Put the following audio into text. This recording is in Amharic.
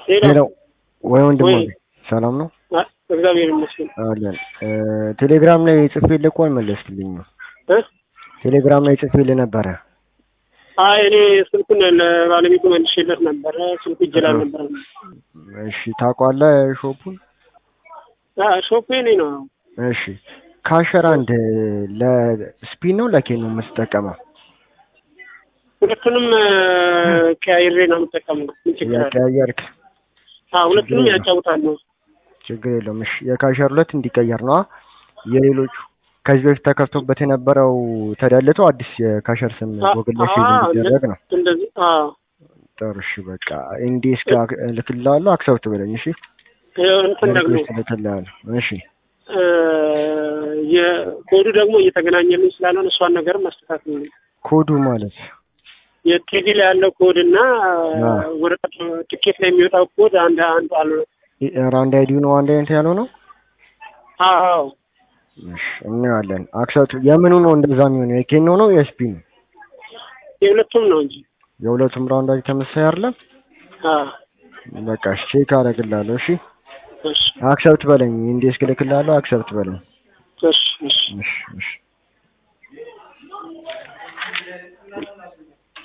ሄሎ ሄሎ ወይ ወንድም ወይ ሰላም ነው አ- እግዚአብሔር ይመስገን አለን እ ቴሌግራም ላይ ጽፌልህ እኮ አልመለስክልኝም እ ቴሌግራም ላይ ጽፌልህ ነበረ አይ እኔ ስልኩን ለባለቤቱ መልሼለት ነበረ ስልኩ እጄ ላይ ነበረ እሺ ታውቀዋለህ ሾፑን አ ሾፔ እኔ ነው እሺ ካሸር አንድ ለስፒን ነው ለኬን ነው የምትጠቀመው ሁለቱንም ቀያይሬ ነው የምጠቀመው ምን ችግር አለ ያቀያየርክ አ ሁለቱንም ችግር የለም። ያጫውታሉ ችግር የለውም እሺ የካሸር ሁለት እንዲቀየር ነው የሌሎቹ ከዚህ በፊት ተከፍቶበት የነበረው ተደልቶ አዲስ የካሸር ስም አ- ጎግል ላይ አ- ሴቭ እንዲደረግ ነው እንደዚህ አ ጥሩ እሺ በቃ ኢንዲስ ጋር እልክልሃለሁ አክሰብት በለኝ እሺ እንትን ደግሞ ሪኩዌስት እልክልሃለሁ እሺ እ የኮዱ ደግሞ እየተገናኘልኝ ስላልሆነ እሷን ነገር ማስተካከል ነው ኮዱ ማለት የቲቪ ላይ ያለው ኮድ እና አ። ወረቀት ትኬት ላይ የሚወጣው ኮድ አንድ አንድ አለ ራንድ አይዲው ነው አንድ አይነት ያለው ነው አዎ እሺ እናያለን አክሰብት የምኑ ነው እንደዛ የሚሆነው የኬን ነው ነው የስፒን የሁለቱም ነው እንጂ የሁለቱም ራውንድ አይዲ ተመሳሳይ አይደለም አ በቃ እሺ ቼክ አደርግልሃለሁ እሺ እሺ አክሰብት በለኝ ኢንዲስ ክልክልሃለሁ አክሰብት በለኝ እሺ እሺ እሺ እሺ